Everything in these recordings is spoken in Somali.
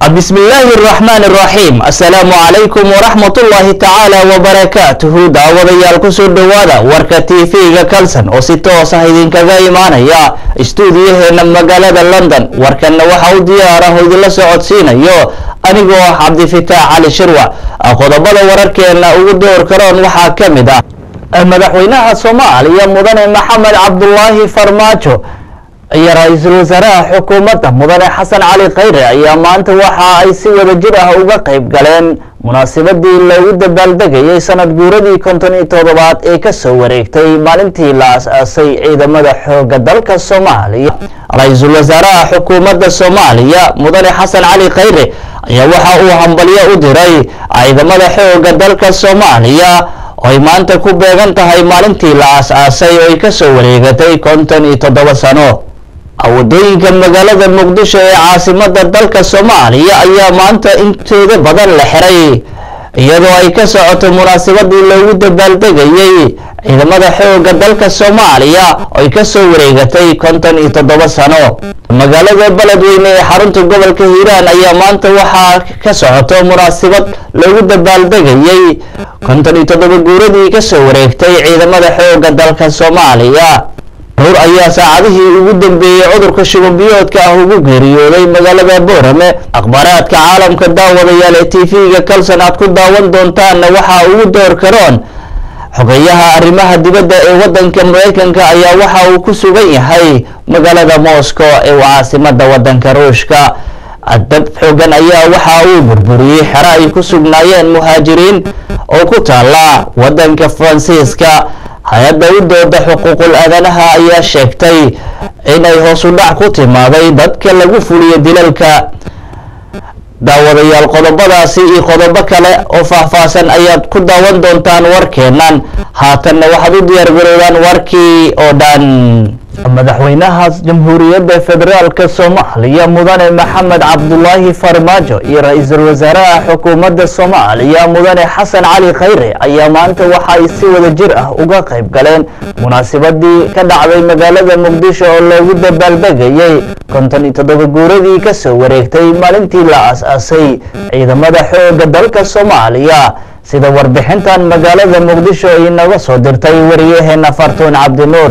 بسم الله الرحمن الرحيم السلام عليكم ورحمة الله تعالى وبركاته daawadayaal kusoo dhowaada warka tv-ga kalson oo si toos ah idinkaga imaanaya istuudiyaheena magaalada london warkanna waxa u diyaarah idinla socodsiinayo anigoo ah cabdifitaax cali shirwac qodobada wararkeena ugu door karoon waxaa ka mid ah madaxweynaha soomaaliya mudane maxamed cabdulaahi farmaajo iyo ra-iisul wasaaraha xukuumadda mudane xasan cali khayre ayaa maanta waxa ay si wada jir ah uga qayb galeen munaasabadii loogu dabaaldegayay sanad guuradii konton iyo toddobaad ee kasoo wareegtay maalintii la as-aasay ciidamada xooga dalka soomaaliya ra-iisul wasaaraha xukuumadda soomaaliya mudane xasan cali khayre ayaa waxa uu hambalyo u diray ciidamada xooga dalka soomaaliya oo ay maanta ku beegan tahay maalintii la as-aasay oo ay kasoo wareegatay konton iyo toddoba sano wadooyinka magaalada muqdisho ee caasimada dalka soomaaliya ayaa maanta intooda badan la xiray iyadoo ay ka socoto munaasabadii loogu dabaaldegayay ciidamada xooga dalka soomaaliya oo ay kasoo wareegatay konton iyo toddoba sano magaalada beledweyne ee xarunta gobolka hiiraan ayaa maanta waxaa ka socoto munaasabad loogu dabaaldegayay konton iyo toddoba guuradii kasoo wareegtay ciidamada xooga dalka soomaaliya ruur ayaa saacadihii ugu dambeeyey cudurka shubanbiyoodka ah ugu geeriyooday magaalada boorame akhbaaraadka caalamka daawadayaal ee tv-ga kalson aad ku daawan doontaanna waxaa ugu door karoon xogeyaha arrimaha dibadda ee wadanka mareykanka ayaa waxa uu ku sugan yahay magaalada moscow ee caasimada wadanka ruushka dab xoogan ayaa waxa uu burburiyey xero ay ku sugnaayeen muhaajiriin oo ku taala wadanka faransiiska hay-adda u dooda xuquuqul aadanaha ayaa sheegtay inay hoos u dhac ku timaaday dadka lagu fuliyo dilalka daawadayaal qodobadaasi iyo qodobo kale oo faahfaahsan ayaad ku daawan doontaan warkeenan haatanna waxaad u diyaar garoodaan warkii oo dhan madaxweynaha jamhuuriyadda federaalka soomaaliya mudane maxamed cabdulaahi farmaajo iyo ra-iisul wasaaraha xukuumadda soomaaliya mudane xasan cali khayre ayaa maanta waxa ay si wada jir ah uga qayb galeen munaasabadii ka dhacday magaalada muqdisho oo loogu dabaaldegayay konton iyo toddoba guuradii kasoo wareegtay maalintii la as-aasay ciidamada xooga dalka soomaaliya sida warbixintan magaalada muqdisho inaga soo dirtay wariyaheena fartuun cabdinuur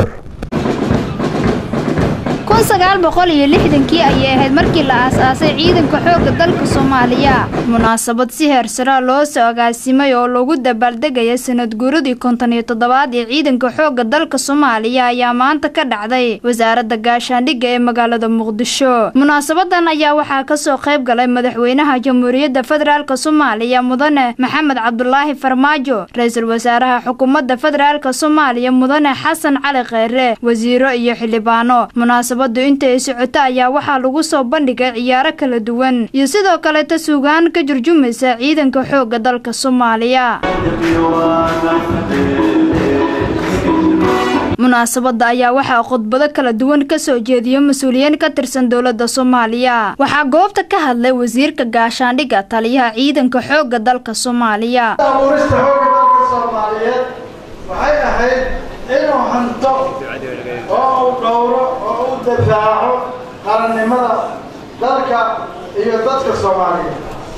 iyo lixdankii ayay ahayd markii la aas-aasay ciidanka xoogga dalka soomaaliya munaasabad si heersaraa loo soo agaasimay oo lagu dabaaldegaya sanad guuradii konton iyo toddobaad ee ciidanka xoogga dalka soomaaliya ayaa maanta ka dhacday wasaaradda gaashaandhigga ee magaalada muqdisho munaasabadan ayaa waxaa kasoo qayb galay madaxweynaha jamhuuriyadda federaalk soomaaliya mudane maxamed cabdulaahi farmaajo ra-iisul wasaaraha xukuumadda federaalk soomaaliya mudane xasan cali kheyre wasiiro iyo xildhibaano munaasabadu intay socoto ayaa waxaa lagu soo bandhigay ciyaaro kala duwan iyo sidoo kaleta suugaan ka jurjumaysa ciidanka xoogga dalka soomaaliya munaasabada ayaa waxaa khudbado kala duwan kasoo jeediyo mas-uuliyiin ka tirsan dowladda soomaaliya waxaa goobta ka hadlay wasiirka gaashaandhigga taliyaha ciidanka xoogga dalka soomaaliya abuurista xoogga dalka soomaaliyeed waxay ahayd inuu hanto oo uu dhowro oo u dafaaco qarannimada dalka iyo dadka soomaaliyeed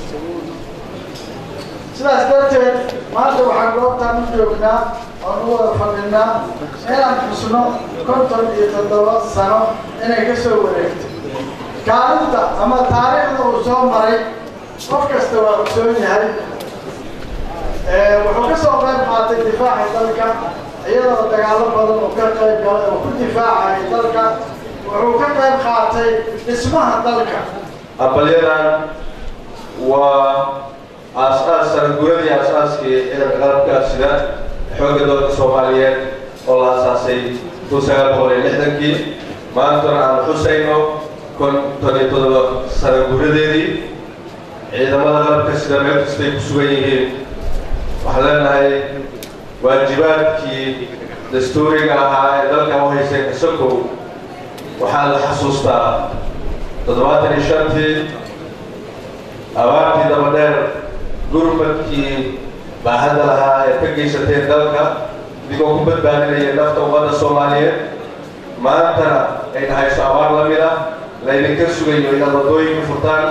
sidaas darteed maanta waxaan goobtaan u joognaa oon u wada fadhinaa inaan xusno konton iyo toddoba sano inay ka soo wareegto kaalinta ama taariikhda uu soo maray qof kasta waa ogsoon yahay wuxuu ka soo qayb qaatay difaaca dalka iyadoo dagaalo badan uu ka qayb galay oo ku difaacayay dalka wuxuu ka qayb qaatay dhismaha dalka aqalyadan waa aas-aas sanaguuradii aas-aaskii ciidanka qalabka sida xoogga dalka soomaaliyeed oo la asaasay kun sagaal boqol iyo lixdankii maantana aan xusayno konton iyo toddoba sanaguuradeedii ciidamada qalabka sida meel kastay ku sugan yihiin waxaan leenahay waajibaadkii dastuuriga ahaa ee dalka u haysay kasokow waxaa la xasuustaa toddobaatan iyo shantii abaartii dabadheer gurmadkii baahada lahaa ee ka geysateen dalka idigoo ku badbaadinaya nafta ummadda soomaaliyeed maantana ay dhahayso abaar la mid ah laydinka sugayo inaad waddooyinka furtaan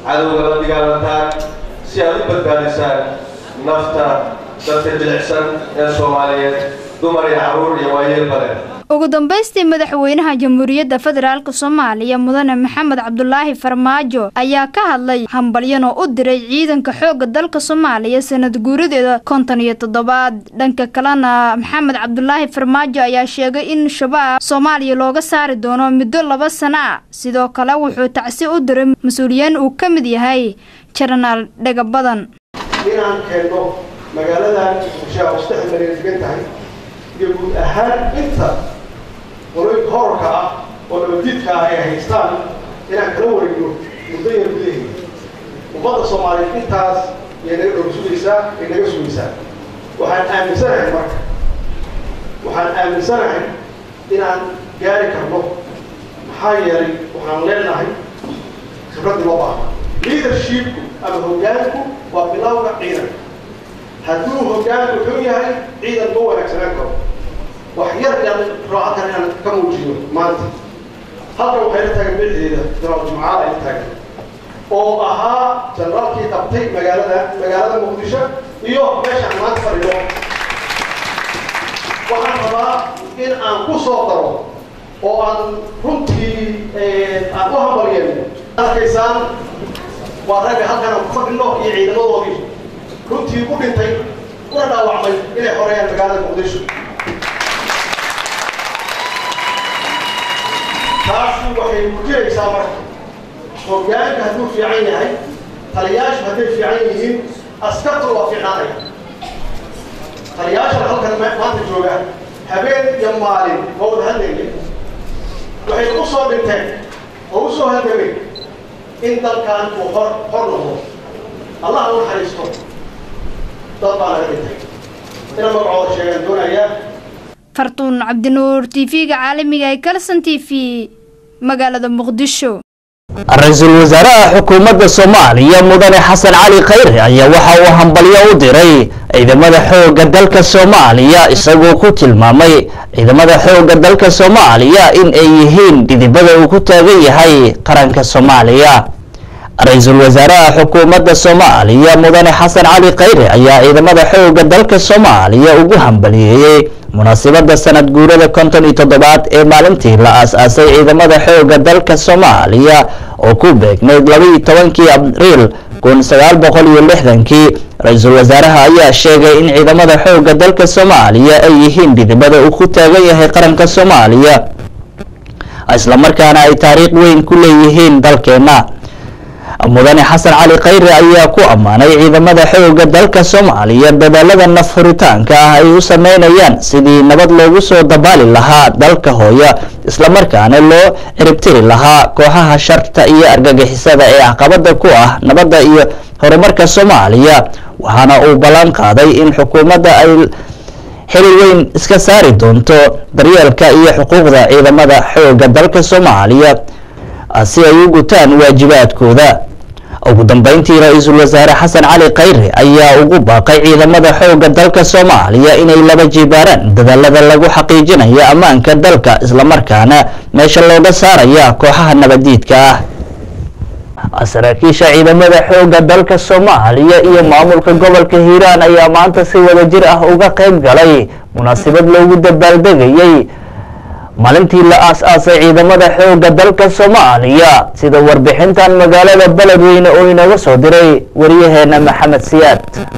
cadowga la dagaalantaan si aad u badbaadisaan nafta dadka jilicsan ee soomaaliyeed dumar iyo carruur iyo waayeel badan ugu dambaystii madaxweynaha jamhuuriyadda federaalk soomaaliya mudane maxamed cabdulaahi farmaajo ayaa ka hadlay hambalyan oo u diray ciidanka xoogga dalka soomaaliya sanad guuradeeda konton iyo toddobaad dhanka kalena maxamed cabdulaahi farmaajo ayaa sheegay in shabaab soomaaliya looga saari doono muddo laba sano ah sidoo kale wuxuu tacsi u diray mas-uuliyiin uu ka mid yahay jenaraal dhegabadan inaan keenno magaaladan muqdisho oo saddex malyan degan tahay iyo guud ahaan inta qoloyinka horarka ah oo nabadiidka ah ay haystaan inaan kala wareegno muddo yar gudaheeda ummadda soomaaliyeed intaas yay naga dhowr sugaysaa ay naga sugaysaa waxaan aaminsanahay marka waxaan aaminsanahay inaan gaari karno maxaa yeelay waxaan leenahay khibraddii loo baahna leadershipku ama hoggaanku waa bilowga ciidan hadduu hoggaanku xun yahay ciidan ma wanaagsanaan karo wax yar yaan raacakan inaan ka muujiyo maanta halkan waxay la taagan bixdeeda jenaraal jumcaal ay la taagan oo ahaa jenaraalkii qabtay magaalada magaalada muqdisho iyo meeshaan maanta fadhiyo waxaan rabaa in aan ku soo daro oo aan runtii aan u hambalyeeno arkaysaan waa ragga halkan aan ku fadhino iyo ciidamadoodii runtii u dhintay una dhaawacmay inay xoreeyaan magaalada muqdisho taasi waxay muujinaysaa marka hoggaanka hadduu fiican yahay taliyaashu hadday fiican yihiin askartuna waa fiicnaanaya taliyaashana halkan maanta joogaan habeen iyo maalin ma wada hadlaynin waxay u soo dhinteen oo u soo halgamay in dalkan uu hor hor noqdo allah u naxariisto dad baa laga dhintay ina magacooda sheegaan doonayaa fartuun cabdinuur t v-ga caalamiga ee kalson t v magaalada muqdisho ra-iisul wasaaraha xukuumadda soomaaliya mudane xasan cali khayre ayaa waxa uu hambalyo u diray ciidamada xoogga dalka soomaaliya isagoo ku tilmaamay ciidamada xoogga dalka soomaaliya in ay yihiin dhidibada uu ku taagan yahay qaranka soomaaliya ra-iisul wasaaraha xukuumadda soomaaliya mudane xasan cali khayre ayaa ciidamada xoogga dalka soomaaliya ugu hambaliyeeyey munaasabada sanad guurada konton iyo toddobaad ee maalintii la aas-aasay ciidamada xoogga dalka soomaaliya oo ku beegnayd labaiyo tobankii abriil kun sagaal boqol iyo lixdankii ra-iisul wasaaraha ayaa sheegay in ciidamada xoogga dalka soomaaliya ay yihiin dhidibada uu ku taagan yahay qaranka soomaaliya islamarkaana ay taariikh weyn ku leeyihiin dalkeena mudane xasan cali khayre ayaa ku ammaanay ciidamada xoogga dalka soomaaliya dadaalada nafhuritaanka ah ay u sameynayaan sidii nabad loogu soo dabaali lahaa dalka hooya islamarkaana loo ciribtiri lahaa kooxaha sharta iyo argagixisada ee caqabada ku ah nabadda iyo horumarka soomaaliya waxaana uu ballan qaaday in xukuumadda ay xili weyn iska saari doonto daryeelka iyo xuquuqda ciidamada xoogga dalka soomaaliya si ay u gutaan waajibaadkooda ugu dambeyntii ra-iisul wasaare xasan cali khayre ayaa ugu baaqay ciidamada xoogga dalka soomaaliya inay laba jibaaraan dadaalada lagu xaqiijinayo ammaanka dalka islamarkaana meesha looga saaraya kooxaha nabadiidka ah saraakiisha ciidamada xoogga dalka soomaaliya iyo maamulka gobolka hiiraan ayaa maanta si wadajir ah uga qayb galay munaasabad loogu dabaaldegayay maalintii la aas-aasay ciidamada xoogga dalka soomaaliya sida warbixintan magaalada beledweyne oo inooga soo diray wariyaheena maxamed siyaad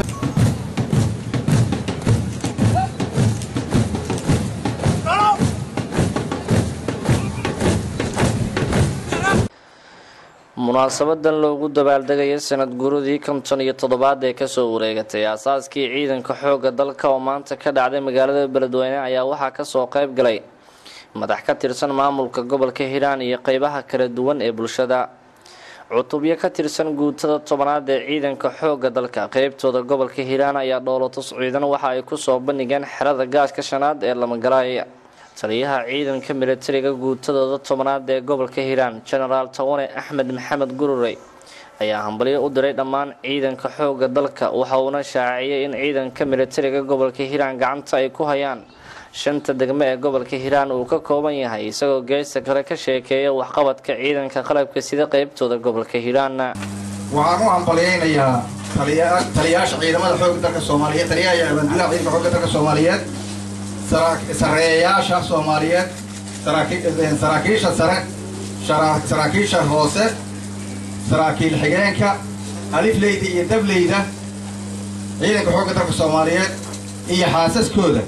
munaasabadan loogu dabaaldegaya sanad guradii konton iyo toddobaad ee kasoo wareegatay aasaaskii ciidanka xoogga dalka oo maanta ka dhacday magaalada beledweyne ayaa waxaa kasoo qayb galay madax ka tirsan maamulka gobolka hiiraan iyo qeybaha kala duwan ee bulshada cutubyo ka tirsan guutada tobanaad ee ciidanka xoogga dalka qeybtooda gobolka hiiraan ayaa dhoolotus ciidan waxa ay kusoo bandhigeen xerada gaaska shanaad ee lamagalaaya taliyaha ciidanka militariga guutadooda tobanaad ee gobolka hiiraan jenaraal tawane axmed maxamed gururey ayaa hambalyo u diray dhammaan ciidanka xoogga dalka waxa uuna shaaciyay in ciidanka militariga gobolka hiiraan gacanta ay ku hayaan shanta degmo ee gobolka hiiraan uu ka kooban yahay isagoo geesta kale ka sheekeeya waxqabadka ciidanka qalabka sida qeybtooda gobolka hiiraan waxaan u hambalyaynayaa taliyayaasha ciidamada xoogga dalka soomaaliyeed taliyaha abaanduulaha ciidanka xoogga dalka soomaaliyeed sarreeyayaasha soomaaliyeed saraakiisha sare saraakiisha hoose saraakiil xigeenka alifleyda iyo dableyda ciidanka xoogga dalka soomaaliyeed iyo xaasaskooda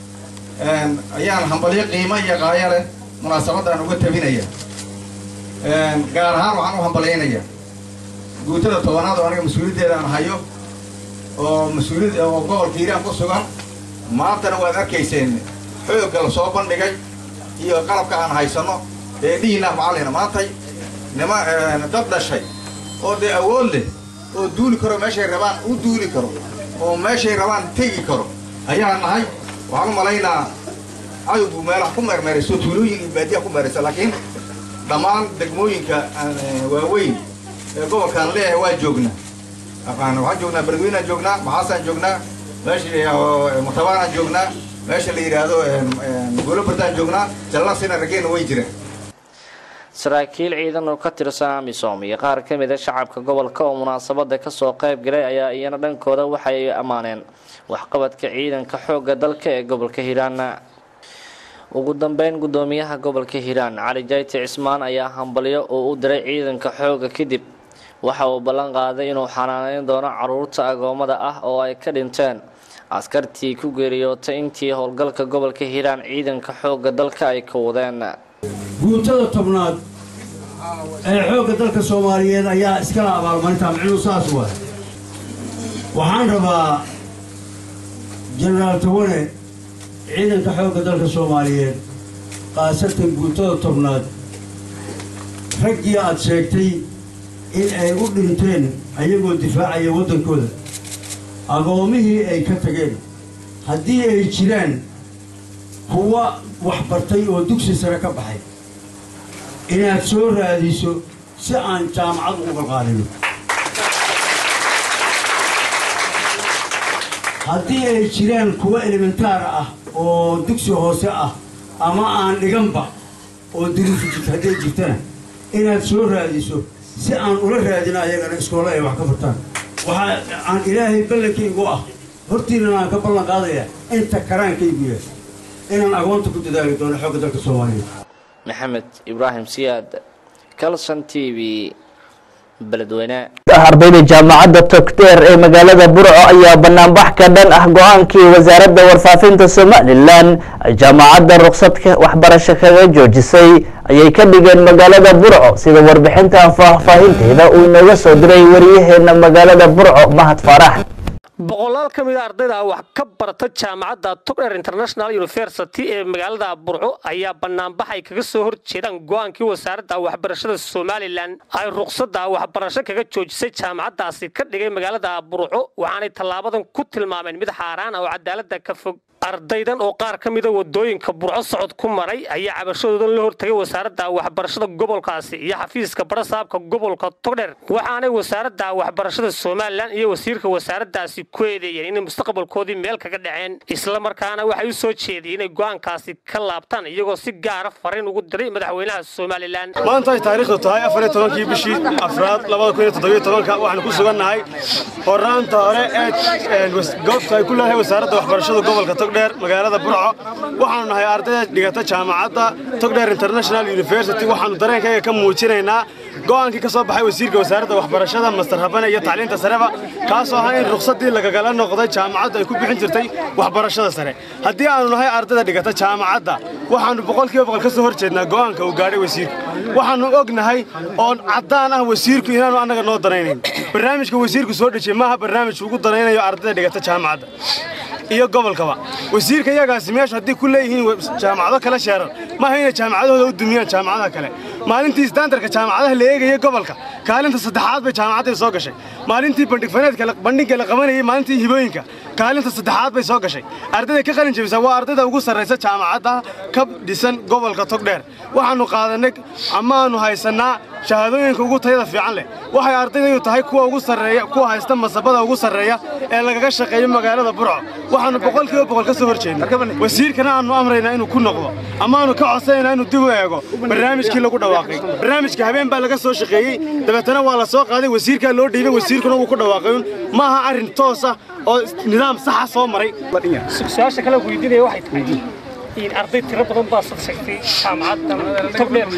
ayaan hambalyo qiimo iyo qaayo leh munaasabaddan uga tabinaya gaar ahaan waxaan u hambalyaynayaa guutada tobanaad oo aniga mas-uuliyaddeeda aan hayo oo mas-uuliyad oo gobolka hiiraan ku sugan maantana waad arkayseen xoogga la soo bandhigay iyo qalabka aan haysanno ee dhihiinah macallina maantay nima dad dhashay oo dee awood leh oo duuli karo meeshay rabaan u duuli karo oo meeshay rabaan tegi karo ayaan nahay waxaan u malaynaa cadowgu meelaha ku meermeerayso tuulooyin iyo baadiyaha ku meeraysa laakiin dhammaan degmooyinka waaweyn ee gobolkaan leeyahay waa joognaa waxaan joognaa beledweynaan joognaa maxaasaan joognaa meesha mutabaanaan joognaa meesha la yidhaahdo goolobardaan joognaa jallasina raggeena way jiraan saraakiil ciidan oo ka tirsan amisom iyo qaar ka mid a shacabka gobolka oo munaasabada kasoo qayb galay ayaa iyana dhankooda waxay ammaaneen waxqabadka ciidanka xoogga dalka ee gobolka hiiraan ugu dambeyn gudoomiyaha gobolka hiiraan cali jayti cismaan ayaa hambalyo oo u diray ciidanka xoogga kadib waxa uu ballan qaaday inuu xanaaneyn doono caruurta agoomada ah oo ay ka dhinteen askartii ku geeriyootay intii howlgalka gobolka hiiraan ciidanka xoogga dalka ay ka wadeen guutada tobnaad ee xoogga dalka soomaaliyeed ayaa iskala abaalmarintaa micnuu saas waay waxaan rabaa jenaraal tawane ciidanka xoogga dalka soomaaliyeed khaasatan guutada tobnaad raggii aad sheegtay in ay u dhinteen ayagoo difaacaya waddankooda agoomihii ay ka tageen haddii ay jiraan kuwa wax bartay oo dugsi sare ka baxay inaad soo raadiso si aan jaamacad uga qaalino haddii ay jiraan kuwa elementaar ah oo dugsi hoose ah ama aan dhiganba oo duruufi jirta hadday jirtana inaad soo raadiso si aan ula raadino ayagana iskoolla ay wax ka bartaan waxaa aan ilaahay ballankaygu ah hortiinana aan ka ballan qaadayaa inta karaankaygu yahay inaan agoonta ku dadaali doono xoogga dalka soomaaliyeed maxamed ibraahim siyaad calson t v beledweyne ardayda jaamacadda togdheer ee magaalada burco ayaa banaanbax ka dhan ah go-aankii wasaaradda warfaafinta somalilan jaamacadda ruqsadka waxbarasho kaga joojisay ayay ka dhigeen magaalada burco sida warbixintan faahfaahinteeda uu inooga soo diray wariyaheena magaalada burco mahad faarax boqolaal ka mid a ardayda wax ka barata jaamacadda togdher international university ee magaalada burco ayaa banaanbax ay kaga soo horjeedaan go-aankii wasaaradda waxbarashada somalilan ay ruqsadda waxbarasho kaga joojisay jaamacaddaasi ka dhigay magaalada burco waxaanay tallaabadan ku tilmaameen mid xaaraan ah oo cadaaladda ka fog ardaydan oo qaar ka mida wadooyinka burco socod ku maray ayaa cabashadoodan la hortagay wasaaradda waxbarashada gobolkaasi iyo xafiiska barasaabka gobolka togdher waxaanay wasaaradda waxbarashada somalilan iyo wasiirka wasaaraddaasi ku eedeeyeen inay mustaqbalkoodii meel kaga dhaceen islamarkaana waxay u soo jeediyeen inay go'aankaasi ka laabtaan iyagoo si gaara fariin ugu diray madaxweynaha somalilan maanta ay taariikhdu tahay afar iyo tobankii bishii afraad labada kun iyo toddobiyo tobanka waxaanu ku sugannahay horaanta hore ee goobta ay ku leedahay wasaaradda waxbarashada gobolka togdheer magaalada burco waxaanu nahay ardayda dhigata jaamacadda togdheer international university waxaanu dareenkayga ka muujinaynaa go'aankii ka soo baxay wasiirka wasaaradda waxbarashada master habane iyo tacliinta sareba kaasoo ahaa in ruqsaddii lagagala noqday jaamacaddu ay ku bixin jirtay waxbarashada sare haddii aanu nahay ardayda dhigata jaamacadda waxaannu boqolkiiba boqol ka soo hor jeednaa go'aanka uu gaadhay wasiirku waxaannu ognahay oon caddaan ah wasiirku inaanu annaga noo danaynayn barnaamijka wasiirku soo dhejiyey maaha barnaamij ugu danaynayo ardayda dhigata jaamacadda iyo gobolkaba wasiirka iyagaasi meeshu haddii ku leeyihiin jaamacado kala sheeran maaha inay jaamacadahooda u dumiyaan jaamacadaha kale maalintii standarka jaamacadaha la eegaya gobolka kaalinta saddexaad bay jaamacadday soo gashay maalintii bandhigfaneedka bandhigga la qabanayay maalintii hibooyinka kaalinta saddexaad bay soo gashay ardayda ka qalin jebisa waa ardayda ugu sarraysa jaamacadda ka dhisan gobolka togdheer waxaannu qaadanay amaannu haysannaa shahaadooyinka ugu tayada fiican leh waxay ardaydaydu tahay kuwa ugu sarreeya kuwa haysta masabada ugu sarreeya ee lagaga shaqeeyo magaalada burco waxaannu boqolkiiba boqol ka soo hor jeednay wasiirkana aannu amraynaa inuu ku noqdo ama aanu ka codsanaynaa inuu dib u eego barnaamijkii lagu dhawaaqay barnaamijka habeen baa laga soo shaqeeyey dabeetana waa la soo qaaday wasiirkaa loo dhiibay wasiirkuna wuu ku dhawaaqay ma aha arrin toos ah oo nidaam saxa soo maray su-aasha kale weydiinaya waxay tahay in arday tiro badan baa soo sheegtay jaamacadda togdheer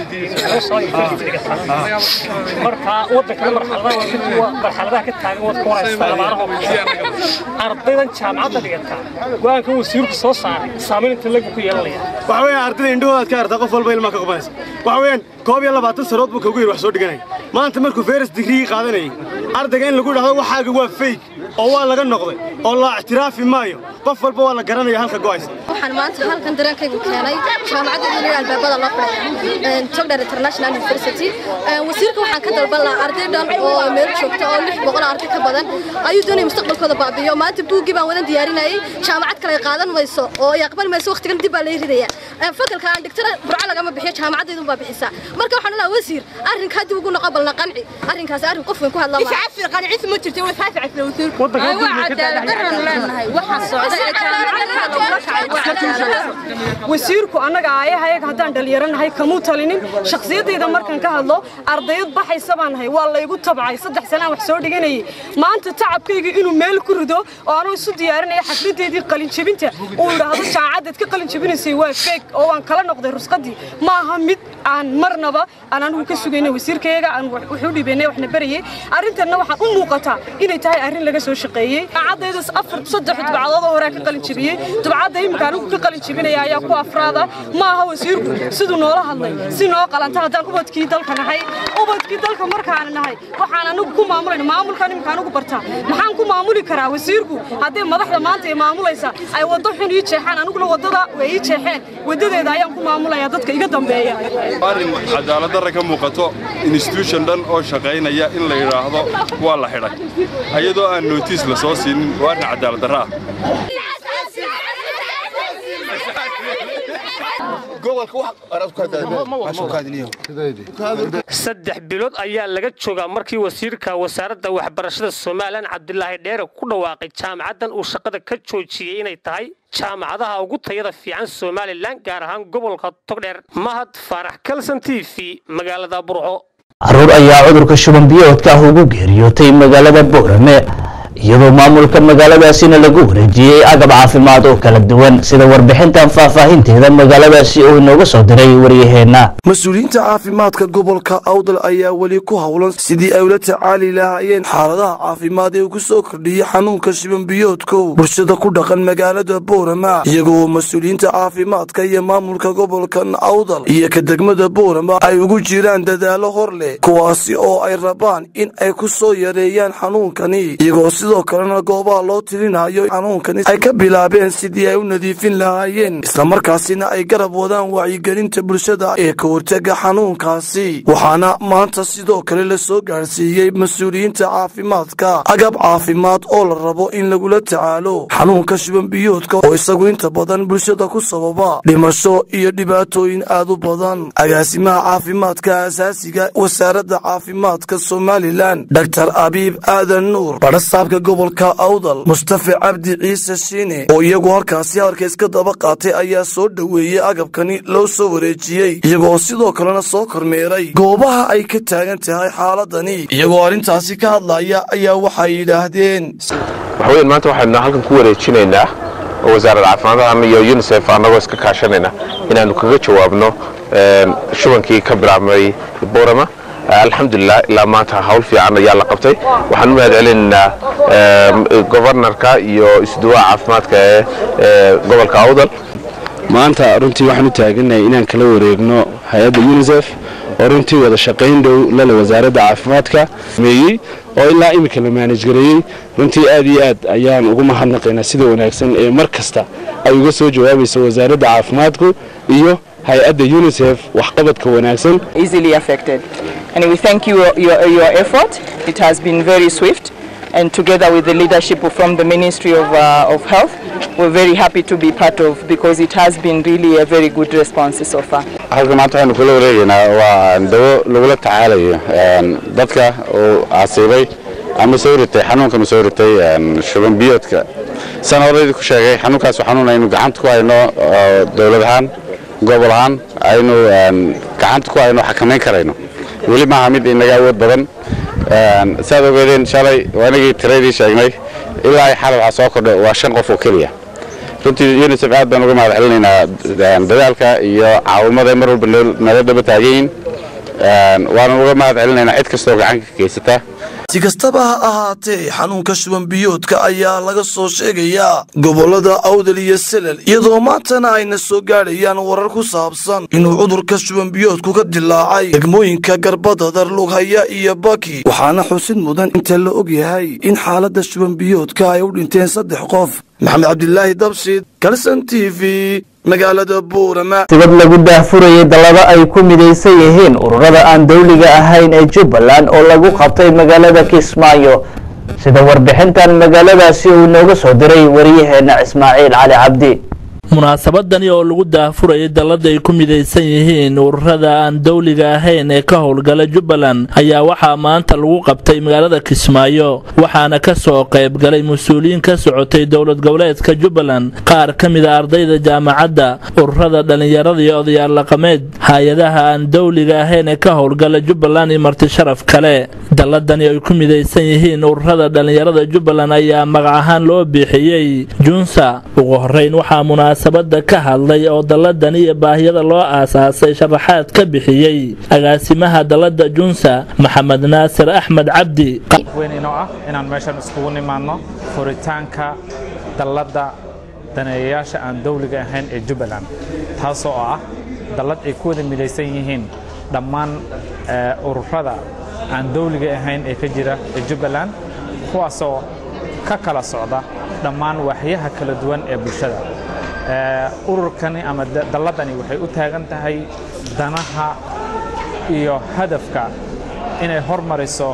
marka waddankana marxaladaha marxaladaha ka taagan waad ka waraysa labaanaho ardaydan jaamacadda dhigataa go-aanka wasiirku soo saaray saamayn inta lagu ku yeelanaya waxa weeyaan ardayda indhahoodaad ka artaa qof walba ilmaa ka qubanaysa waxa weeyaan koob iyo labaatan sanood buu kagu yiri wax soo dhiganaya maanta markuu feres digrigii qaadanayay ardayga in lagu dhahdo waxaaga waa feyg oo waa laga noqday oo la ictiraafi maayo qof walba waa la garanaya halka go'aysa waxaan maanta halkan dareenkaygu keenay jaamacadda dunida albaabada loo fadhay togdher international university wasiirka waxaan ka dalban lahaa arday dhan oo meel joogta oo lix boqol arday ka badan ayuu doonaya mustaqbalkooda baabiyo maanta buuggii baan wadan diyaarinayay jaamacad kale qaadan mayso oo ay aqbali mayso waqtigan dib baa lay ridaya fakalka aan dhigtana burco lagama bixiyo jaamacaddaydu baa bixisaa marka waxaan lahaa wasiir arrinkaa dib ugu noqo balna qanci arrinkaas arrin qof weyn ku hadla maaha iscafir qanciis ma jirto way faaficaysa wasiirku waa cadaalad darran leenahay waxa wasiirku annaga aayahayaga haddaan dhallinyaranahay kamuu talinin shakhsiyaddayda markaan ka hadlo ardayad baxaysa baan nahay waa laygu tabcay saddex sanaan wax soo dhiganayay maanta tacabkayga inuu meel ku rido oo anuu isu diyaarinaya xafladeedii qalinjebinta uu idhaahdo jaamacaddaad ka qalinjebinaysay waa feeg oo waan kala noqday rusqadii ma aha mid aan marnaba aan anigu ka sugaynay wasiirkayaga aan wuxuu dhibaynay waxna barayay arrintanna waxaan u muuqataa inay tahay arrin laga soo shaqeeyey jaamacaddayda afar saddex dubcadood oo horaa ka qalinjebiyey dubcadda imika anigu ka qalinjebinaya ayaa ku afraada ma aha wasiirku siduu noola hadlay si noo qalanta haddaan ubadkii dalka nahay ubadkii dalka markaana nahay waxaan anigu ku maamulayna maamulkan imika anigu bartaa maxaan ku maamuli karaa wasiirku haddii madaxda maanta ay maamulaysa ay waddo xun ii jeexaan aniguna waddada way ii jeexeen waddadeeda ayaan ku maamulaya dadka iga dambeeya arrin cadaalad darra ka muuqato institution dhan oo shaqaynaya in la yidhaahdo waa la xidhay ayadoo aan nootiis la soo siinin waa arrin cadaalad darra ah saddex bilood ayaa laga joogaa markii wasiirka wasaaradda waxbarashada somalilan cabdilaahi dheere ku dhawaaqay jaamacaddan uu shaqada ka joojiyey inay tahay jaamacadaha ugu tayada fiican somalilan gaar ahaan gobolka togdheer mahad faarax kalson t v magaalada burco caruur ayaa cudurka shuban biyoodka ah ugu geeriyootay magaalada boorame iyadoo maamulka magaaladaasina lagu wareejiyey agab caafimaad oo kala duwan sida warbixintan faahfaahinteeda magaaladaasi uu inooga soo diray waryaheena mas-uuliyiinta caafimaadka gobolka awdal ayaa weli ku howlan sidii ay ula tacaali lahaayeen xaaladaha caafimaad ee ugu soo kordhiyey xanuunka shibanbiyoodkow bulshada ku dhaqan magaalada boorama iyagoo mas-uuliyiinta caafimaadka iyo maamulka gobolkan awdal iyo ka degmada boorama ay ugu jiraan dadaalo hor leh kuwaasi oo ay rabaan in ay ku soo yareeyaan xanuunkani iyagoo sidoo kalena goobaha loo tirinayo xanuunkani ay ka bilaabeen sidii ay u nadiifin lahaayeen islamarkaasina ay garab wadaan wacyigelinta bulshada ee ka hortega xanuunkaasi waxaana maanta sidoo kale la soo gaadhsiiyey mas-uuliyiinta caafimaadka agab caafimaad oo la rabo in lagula tacaalo xanuunka shibanbiyoodka oo isagu inta badan bulshada ku sababa dhimasho iyo dhibaatooyin aad u badan agaasimaha caafimaadka asaasiga wasaaradda caafimaadka somalilan dr abiib aadan nuur badhasaabka gobolka awdal mustafa cabdi ciise shiine oo iyagu halkaasi halkays ka daba qaatay ayaa soo dhoweeyey agabkani loo soo wareejiyey iyagoo sidoo kalena soo kormeeray goobaha ay ka taagan tahay xaaladani iyagoo arrintaasi ka hadlaya ayaa waxay yidhaahdeen waxaweyn maanta waxaynu halkan ku wareejinaynaa oo wasaaradda caafimaadka iyo unisef annagoo iska kaashanayna inaannu kaga jawaabno shubankii ka bilaabmay borama alxamdulilah ilaa maanta hawl fiican ayaa la qabtay waxaan u mahad celinaynaa gobarnarka iyo isduwaha caafimaadka ee gobolka awdal maanta runtii waxaan u taaganahay inaan kala wareegno hay-adda unisef oo runtii wada shaqayn dhow lale wasaaradda caafimaadka meeyey oo ilaa iminka la maanaj gareeyey runtii aad iyo aad ayaan ugu mahadnaqaynaa sida wanaagsan ee mar kasta ay uga soo jawaabayso wasaaradda caafimaadku iyo hay-adda unisef waxqabadka wanaagsan easily affected. And we thank you your, your effort. It has been very swift. and together with the leadership from the Ministry of, uh, of Health, we're very happy to be part of because it has been really a very good response so far. halka maanta waxaynu kula wareegaynaa waa dawo lagula tacaalayo dadka uu asiibay ama soo ritay xanuunkan soo ritay shuban biyoodka san horeydi ku sheegay xanuunkaas waa xanuun aynu gacanta ku hayno dowlad ahaan gobol ahaan aynu gacanta ku hayno xakamayn karayno weli maaha mid inaga awood badan saad ogeedeen shalay anigii tiradii sheegnay ilaa ay xalay waxaa soo kordhay waa shan qof oo keliya runtii unisef aad baan uga mahad celinaynaa dadaalka iyo caawimada mar walba nala daba taagan yihiin waanan uga mahad celinaynaa cid kastoo gacan ka geysata si kastaba ha ahaatee xanuunka shuban biyoodka ayaa laga soo sheegayaa gobollada awdal iyo selal iyadoo maantana ayna soo gaadhayaan warar ku saabsan inuu cudurka shuban biyoodku ka dilaacay degmooyinka garbadadar lughaya iyo baki waxaana xusid mudan inta la og yahay in xaaladda shuban biyoodka ay u dhinteen saddex qof maxamed cabdilaahi dabshid kalson t v magaalada buurama sibad lagu daahfurayay dallado ay ku midaysan yihiin ururada aan dawliga ahayn ee jubbaland oo lagu qabtay magaalada kismaayo sida warbixintan magaaladaasi uu inooga soo diray wariyaheenna ismaaciil cali cabdi munaasabadani oo lagu daahfurayay dallada ay ku midaysan yihiin ururada aan dawliga ahayn ee ka howlgala jubbaland ayaa waxaa maanta lagu qabtay magaalada kismaayo waxaana ka soo qayb galay mas-uuliyiin ka socotay dowlad goboleedka jubbaland qaar ka mid a ardayda jaamacadda ururada dhallinyarada iyo odayaal dhaqameed hay-adaha aan dawliga ahayn ee ka howlgala jubbaland iyo marti sharaf kale dalladani ay ku midaysan yihiin ururada dhallinyarada jubbaland ayaa magac ahaan loo bixiyey junsa ugu horeyn waxaa munaasabada ka hadlay oo dalladani iyo baahiyada loo aasaasay sharaxaad ka bixiyey agaasimaha dallada junsa maxamed naasir axmed cabdi weyn inoo ah inaan meeshan iskugu nimaadno furitaanka dalladda daneeyayaasha aan dawliga ahayn ee jubbaland taasoo ah dallad ay ku wada midaysan yihiin dhammaan ururada aan dawliga ahayn ee ka jira ee jubbaland kuwaasoo ka kala socda dhammaan waaxyaha kala duwan ee bulshada ururkani ama dalladani waxay u taagan tahay danaha iyo hadafka inay hormariso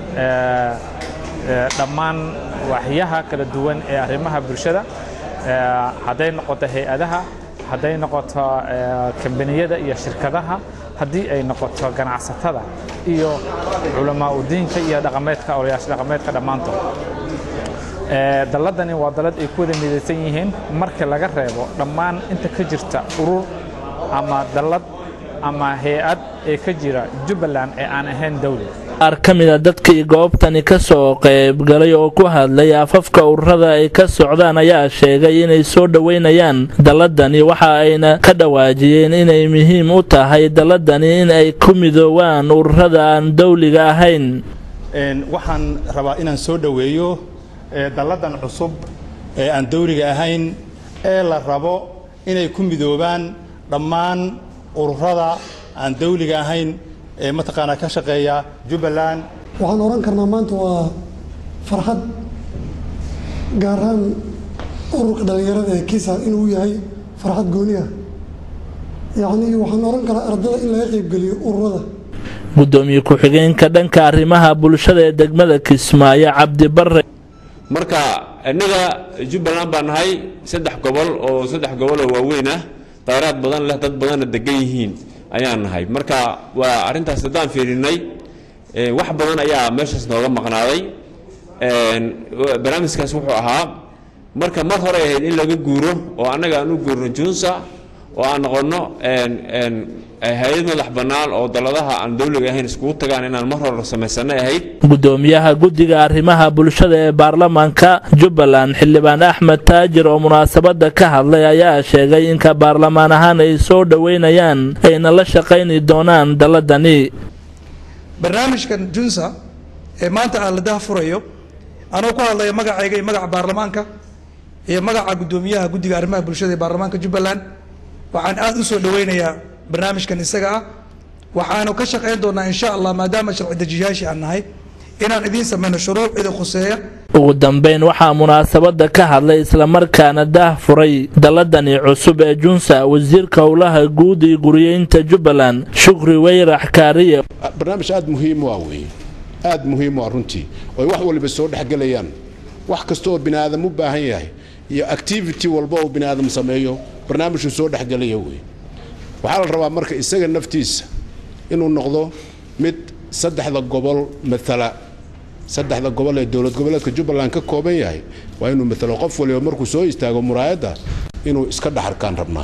dhammaan waaxyaha kala duwan ee arrimaha bulshada hadday noqoto hay-adaha hadday noqoto kambaniyada iyo shirkadaha haddii ay noqoto ganacsatada iyo culamaa udiinka iyo dhaqameedka olayaasha dhaqameedka dhammaantood dalladani waa dallad ay ku wada midaysan yihiin marka laga reebo dhammaan inta ka jirta urur ama dallad ama hay-ad ee ka jira jubbaland ee aan ahayn dawli qaar ka mid a dadkii goobtani ka soo qaybgalay oo ku hadlay afafka ururada ay ka socdaan ayaa sheegay inay soo dhoweynayaan dalladani waxa ayna ka dhawaajiyeen inay muhiim u tahay dalladani in ay ku midoowaan ururada aan dawliga ahayn waxaan rabaa inaan soo dhoweeyo dalladan cusub ee aan dawliga ahayn ee la rabo inay ku midoobaan dhammaan ururada aan dawliga ahayn ee mataqaanaa ka shaqeeya jubbaland waxaan oran karnaa maanta waa farxad gaar ahaan ururka dhallinyarada ee kisa inuu yahay farxad gooni ah yacnii waxaan oran karaa ardada in laga qaybgeliyo ururada gudoomiye ku-xigeenka dhanka arrimaha bulshada ee degmada kismaayo cabdi bare marka innaga jubbaland baan nahay saddex gobol oo saddex gobol oo waaweyn ah dayraad badan leh dad badanna degan yihiin ayaan nahay marka waa arrintaas haddaan fiirinay wax badan ayaa meeshaas nooga maqnaaday barnaamijkaas wuxuu ahaa marka mar hore ahayd in laga guuro oo annaga aan u guurno junsa oo aan noqonno hay-ad madax bannaan oo dalladaha aan dawliga ahayn iskugu tagaan inaan mar hore samaysanay ahayd gudoomiyaha guddiga arrimaha bulshada ee baarlamaanka jubbaland xildhibaan axmed taajir oo munaasabada ka hadlay ayaa sheegay inka baarlamaan ahaan ay soo dhoweynayaan ayna la shaqayni doonaan dalladani barnaamijkan junsa ee maanta aan la dahfurayo anoo ku hadlaya magacayga iyo magaca baarlamaanka iyo magaca gudoomiyaha guddiga arrimaha bulshada ee baarlamaanka jubbaland waxaan aada u soo dhaweynayaa barnaamijkan isaga ah waxaanu ka shaqayn doonaa insha allah maadaama sharci dejiyaashii aan nahay inaan idiin sameyno shuruuc idin khuseeya ugu dambeyn waxaa munaasabada ka hadlay islamarkaana daah furay dalladani cusub ee junsa wasiirka howlaha guud iyo guriyeynta jubbaland shukri weyrax kaariye barnaamij aada muhiim u ah weeye aad muhiim u ah runtii oy wax waliba soo dhexgelayaan wax kasta oo bini aadam u baahan yahay iyo activity walba oo bini aadam sameeyo barnaamijku soo dhexgelaya wey waxaa la rabaa marka isaga naftiisa inuu noqdo mid saddexda gobol matala saddexda gobol ee dowlad goboleedka jubbaland ka kooban yahay waa inuu matalo qof waliba markuu soo istaago muraayadda inuu iska dhaxarkaan rabnaa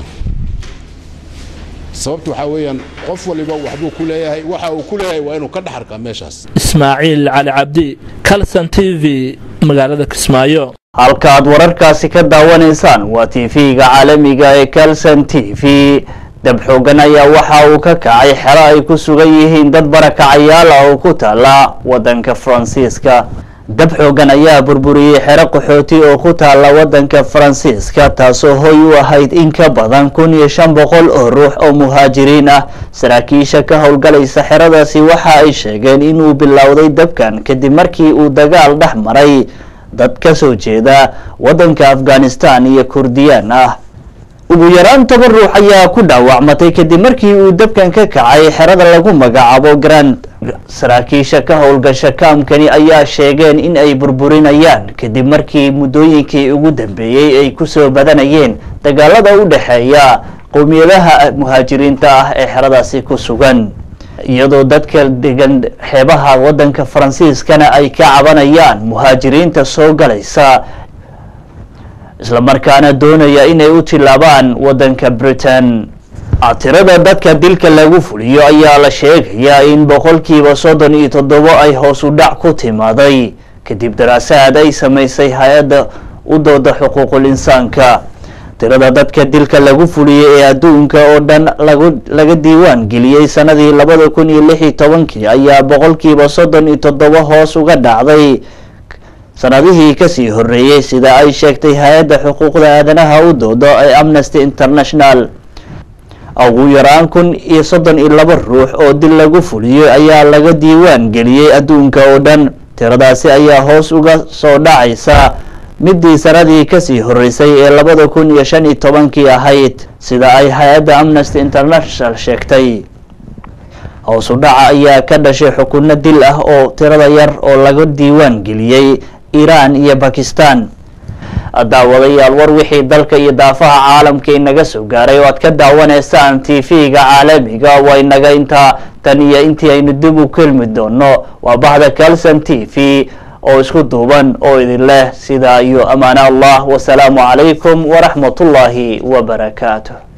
sababta waxaa weeyaan qof waliba waxbuu ku leeyahay waxa uu ku leeyahay waa inuu ka dhaxarkaa meeshaas ismaaciil cali cabdi calson t v magaalada kismaayo halka aad wararkaasi ka daawanaysaan waa tv-ga caalamiga ee calson t v dab xoogan ayaa waxa uu ka kacay xero ay ku sugan yihiin dad barakacayaal ah oo ku taala wadanka faransiiska dab xoogan ayaa burburiyey xero qaxooti oo ku taala wadanka faransiiska taasoo hoy u ahayd in ka badan kun iyo shan boqol oo ruux oo muhaajiriin ah saraakiisha ka howlgalaysa xeradaasi waxa ay sheegeen inuu bilowday dabkan kadib markii uu dagaal dhex maray dad ka soo jeeda wadanka afghanistan iyo kurdiyaan ah ugu yaraan toban ruux ayaa ku dhaawacmatay kadib markii uu dabkan ka kacay xerada lagu magacaabo grand saraakiisha ka howlgasha kaamkani ayaa sheegeen in ay burburinayaan kadib markii muddooyinkii ugu dambeeyey ay kusoo badanayeen dagaalada u dhexeeya qowmiyadaha muhaajiriinta ah ee xeradaasi ku sugan iyadoo dadka degan xeebaha wadanka faransiiskana ay ka cabanayaan muhaajiriinta soo galaysa islamarkaana doonaya inay u tilaabaan wadanka britain tirada dadka dilka lagu fuliyo ayaa la sheegayaa in boqolkiiba soddon iyo toddobo ay hoos u dhac ku timaaday kadib daraasaad ay samaysay hay-adda u dooda xuquuqul insaanka tirada dadka dilka lagu fuliyey ee adduunka oo dhan laga diiwaan geliyey sanadii labada kun iyo lix iyo tobankii ayaa boqolkiiba soddon iyo toddobo hoos uga dhacday sanadihii kasii horeeyey sida ay sheegtay hay-adda xuquuqda aadanaha u doodo ee amnesty international ugu yaraan kun iyo soddon iyo laba ruux oo dil lagu fuliyo ayaa laga diiwaan geliyey adduunka oo dhan tiradaasi ayaa hoos uga soo dhacaysa midii sanadii kasii horeysay ee labada kun iyo shan iyo tobankii ahayd sida ay hay-adda amnesty international sheegtay hoos u dhaca ayaa ka dhashay xukunno dil ah oo tirada yar oo laga diiwaan geliyey iiraan iyo bakistan daawadayaal war wixii dalka iyo daafaha caalamka inaga soo gaaray oo aad ka daawanaysaan t v-ga caalamiga waa inaga intaa tan iyo intii aynu dib u kelmi doono waa bahda calson t v oo isku duuban oo idin leh sidaa iyo amaano allah wasalaamu calaykum waraxmat ullaahi wabarakaatu